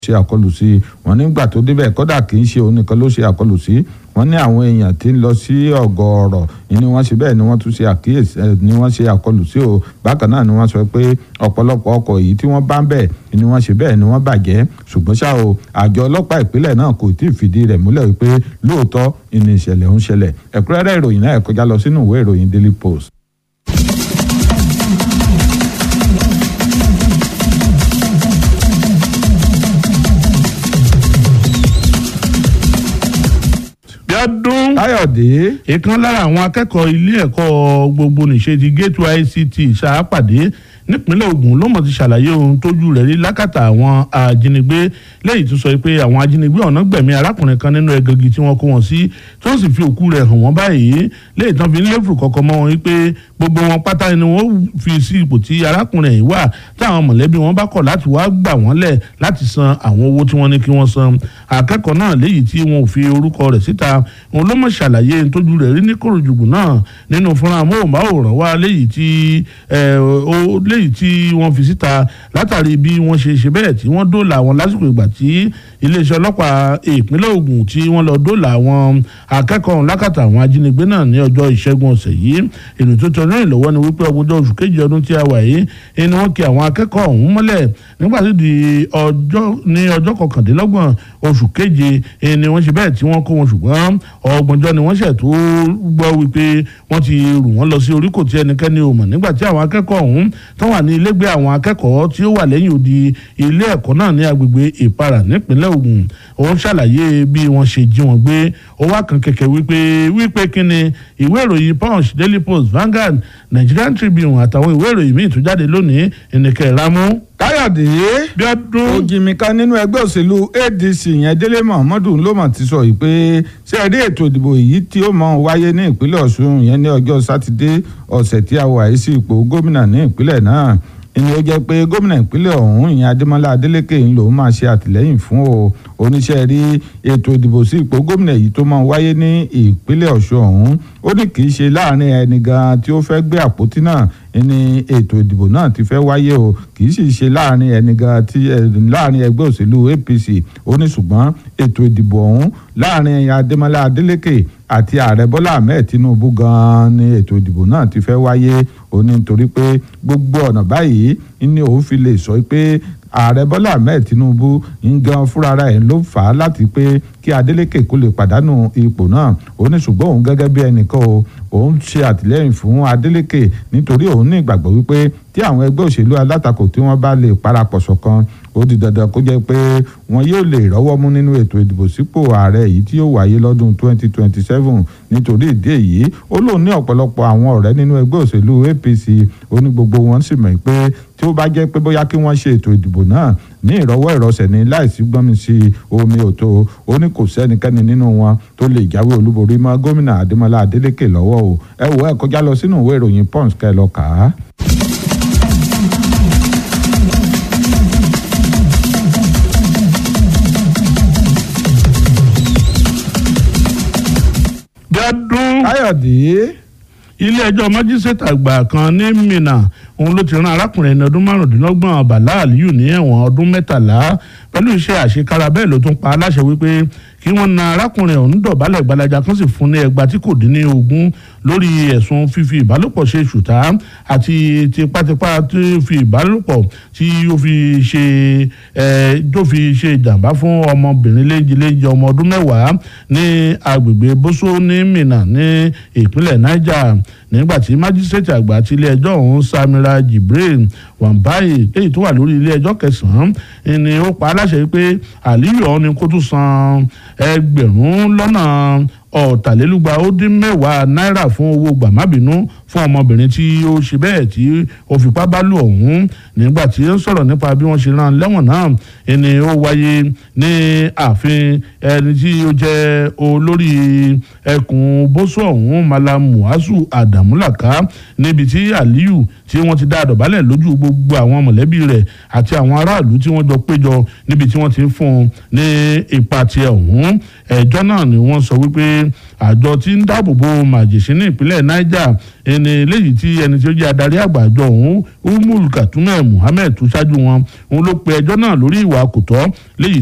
ṣe àkọlù sí i wọ́n nígbà tó débẹ̀ kódà kì í ṣe òun nìkan ló ṣe àkọlù sí wọ́n ní àwọn èèyàn tí ń lọ sí ọ̀gọ̀ọ̀rọ̀ ni wọ́n ṣe bẹ́ẹ̀ ni wọ́n tún ṣe àkíyèsí ni wọ́n ṣe àkọlù sí o bákan náà ni wọ́n sọ pé ọ̀pọ̀lọpọ̀ ọkọ̀ yìí tí wọ́n bá ń bẹ̀ ni wọ́n ṣe bẹ́ẹ̀ ni wọ́n bàjẹ́ ṣùgbọ́n ṣá o àjọ ọlọ́pàá ìpínlẹ̀ náà kò tí ì fìdí rẹ̀ múlẹ̀ wípé lóòótọ́ ìní ìṣẹ̀lẹ̀ ń ṣẹlẹ̀ ẹ̀kúnrẹ́rẹ́ ìròyìn náà ẹ kọjá lọ sínú ìwé ìròyìn Daily Post. Bíọ́dún Káyọ̀dé ìkan lára àwọn akẹ́kọ̀ọ́ ilé ẹ̀kọ́ gbogbo nìṣe ti Gateway ICT ṣàpàdé nípínlẹ̀ Ògùn ló mọ̀ ti ṣàlàyé ohun tójú rẹ̀ rí lákàtà àwọn ajínigbé lẹ́yìn tó sọ pé àwọn ajínigbé ọ̀nà gbẹ̀mí arákùnrin kan nínú ẹgẹgì tí wọ́n kó wọn sí tí wọ́n sì fi òkú rẹ̀ hàn wọ́n báyìí lẹ́yìn tán fi ń léfùrù kọ̀ọ̀kan mọ́ wọn wípé gbogbo wọn pátá ni wọ́n fi sí ipò tí arákùnrin yìí wà táwọn mọ̀lẹ́bí wọn bá kọ̀ láti wá gbà wọ́n lẹ̀ láti san àwọn owó tí wọ́n ní kí wọ́n san akẹ́kọ̀ọ́ náà léyìí tí wọn ò fi orúkọ rẹ̀ síta òun ló mọ̀ ṣàlàyé tójú rẹ̀ rí ní kòròjùgù náà nínú fúnra amóhùnmáwòrán wa léyìí tí léyìí tí wọ́n fi síta látàrí bí wọ́n ṣe ṣe bẹ́ẹ̀ tí wọ́n dóòlà wọn lásìkò ìgbà tí iléeṣẹ́ ọlọ́pàá ìpínlẹ̀ Ògùn tí wọ́n lọ dóòlà àwọn akẹ́kọ̀ọ́ lákàtà àwọn ajínigbé náà ní ọjọ́ ìṣẹ́gun ọ̀sẹ̀ yìí èrò tó tọ́ náà ìlọ́wọ́ ni wípé ọgbọ́njọ́ oṣù kejì ọdún tí a wà yìí ni wọ́n kí àwọn akẹ́kọ̀ọ́ ọ̀hún mọ́lẹ̀ nígbà tí di ọjọ́ ní ọjọ́ kọkàndínlọ́gbọ̀n oṣù keje ni wọ́n ṣe bẹ́ẹ̀ tí wọ́n kó wọn ṣùgbọ́n ọgbọ̀njọ́ ni wọ́n ṣẹ̀ tó gbọ́ wípé wọ́n ti rù wọ́n lọ sí oríkò tí ẹnikẹ́ni ò mọ̀ nígbà tí àwọn akẹ́kọ̀ọ́ ọ̀hún tó wà ní ilégbé àwọn akẹ́kọ̀ọ́ tí ó wà lẹ́yìn odi ilé ẹ̀kọ́ náà ní agbègbè ìpara nípínlẹ̀ Ògùn òun ṣàlàyé bí wọ́n ṣe jí wọn gbé ó wá kan kẹ̀kẹ́ wípé wípé kíni ìwé ìròyìn Punch Daily Post Vanguard Nigerian Tribune àtàwọn ìwé ìròyìn míì tó jáde lónìí ìnìkẹ́ ìrámú. Káyọ̀dé Bíọ́dún ògìmìkan nínú ẹgbẹ́ òṣèlú ADC yẹn Délé Mohammed ló mọ̀ ti sọ yìí pé ṣé ẹ rí ètò ìdìbò yìí tí ó mọ̀ wáyé ní ìpínlẹ̀ Ọ̀ṣun yẹn ní ọjọ́ sátidé ọ̀sẹ̀ tí a wà yìí sí ipò gómìnà ní ìpínlẹ̀ náà ìní ó jẹ́ pé gómìnà ìpínlẹ̀ ọ̀hún ìyẹn Adémọ́lá Adélékè ń lòún máa ṣe àtìlẹ́yìn fún o oníṣẹ́ rí ètò ìdìbò sí ipò gómìnà yìí tó máa wáyé ní ìpínlẹ̀ Ọ̀ṣun ọ̀hún ó ní kì í ṣe láàrin ẹni gan tí ó fẹ́ gbé àpótí náà ní ètò ìdìbò náà ti fẹ́ wáyé o kì í sì ṣe láàrin ẹni gan tí láàrin ẹgbẹ́ òṣèlú APC ó ní ṣùgbọ́n ètò ìdìbò ọ̀hún láàrin Adémọ́lá Adélékè àti ààrẹ Bọ́lá Ahmed Tinubu gan ni ètò ìdìbò náà ti fẹ́ wáyé ó ní nítorí pé gbogbo ọ̀nà báyìí ni òun fi lè sọ pé ààrẹ bọ́lá ahmed tinubu ń gan fúnra ẹ̀ ló fà á láti pé kí adeleke kó lè pàdánù ipò náà ó ní ṣùgbọ́n òun gẹ́gẹ́ bí ẹnìkan o òun ṣe àtìlẹ́yìn fún adeleke nítorí òun ní ìgbàgbọ́ wípé tí àwọn ẹgbẹ́ òṣèlú alátakò tí wọ́n bá lè parapọ̀ ṣọ̀kan ó di dandan kó jẹ́ pé wọn yóò lè rọ́wọ́ mú nínú ètò ìdìbò sípò ààrẹ yìí tí yóò wáyé lọ́dún 2027 nítorí ìdí èyí ó lóun ní ọ̀pọ̀lọpọ̀ àwọn ọ̀rẹ́ nínú ẹgbẹ́ òṣèlú APC ó ní gbogbo wọn sì mọ̀ pé tí ó bá jẹ́ pé bóyá kí wọ́n ṣe ètò ìdìbò náà ní ìrọwọ́ ìrọsẹ̀ ní láìsí gbọ́nmi sí omi òtó ó ní kò sẹ́nikẹ́ni nínú wọn tó lè jáwé olúborí mọ́ gómìnà Adémọ́lá Adélékè lọ́wọ́ o ẹ wò ẹ kọjá lọ sínú ìwé ìròyìn Punch kẹ́ ẹ lọ kà á. Bíọ́dún Káyọ̀dé ilé-ẹjọ́ májísrèètì àgbà kan ní Minna òun ló ti rán arákùnrin ẹni ọdún márùndínlọ́gbọ̀n Bàlá Aliyu ní ẹ̀wọ̀n ọdún mẹ́tàlá pẹ̀lú iṣẹ́ àṣekára bẹ́ẹ̀ ló tún pa aláṣẹ wípé kí wọ́n na arákùnrin ọ̀hún dọ̀bálẹ̀ gbalaja kan sì fún ní ẹgbàá tí kò dín ní ogún lórí ẹ̀sùn fífi ìbálòpọ̀ ṣe ṣùtá àti tipátipá tó fi ìbálòpọ̀ tí ó fi ṣe ẹ̀ tó fi ṣe ìjàmbá fún ọmọbìnrin léńjeléńje ọmọ ọdún mẹ́wàá ní agbègbè Bósó ní Minna ní ìpínlẹ̀ Niger nígbà tí májísrèètì àgbà ti ilé ẹjọ́ ọ̀hún Samira Jibril Wambai èyí tó wà lórí ilé ẹjọ́ kẹsàn-án ni ó pa aláṣẹ pé Aliyu ọ̀hún ni kó tún san ẹgbẹ̀rún lọ́nà ọ̀tàlélúgba ó dín mẹ́wàá náírà fún owó gbàmábìínú fún ọmọbìnrin tí ó ṣe bẹ́ẹ̀ tí ó fipá bá lò ọ̀hún nígbà tí ó ń sọ̀rọ̀ nípa bí wọ́n ṣe rán lẹ́wọ̀n náà ẹni ó wáyé ní ààfin ẹni tí ó jẹ́ olórí ẹkùn bóṣù ọ̀hún Malam Muazu Adamulaka níbi tí Aliyu tí wọ́n ti dá àdọ̀bálẹ̀ lójú gbogbo àwọn mọ̀lẹ́bí rẹ̀ àti àwọn aráàlú tí wọ́n jọ péjọ níbi tí wọ́n ti ń fún un ní ipa tiẹ̀ ọ̀hún ẹjọ́ náà ni wọ́n sọ wípé àjọ tí ń dáàbò bo màjèṣín ní ìpínlẹ̀ niger ẹni léyìí tí ẹni tí ó jẹ́ adarí àgbà àjọ ọ̀hún umul katume muhammed tó ṣáájú wọn òun ló pe ẹjọ́ náà lórí ìwà kò tọ́ léyìí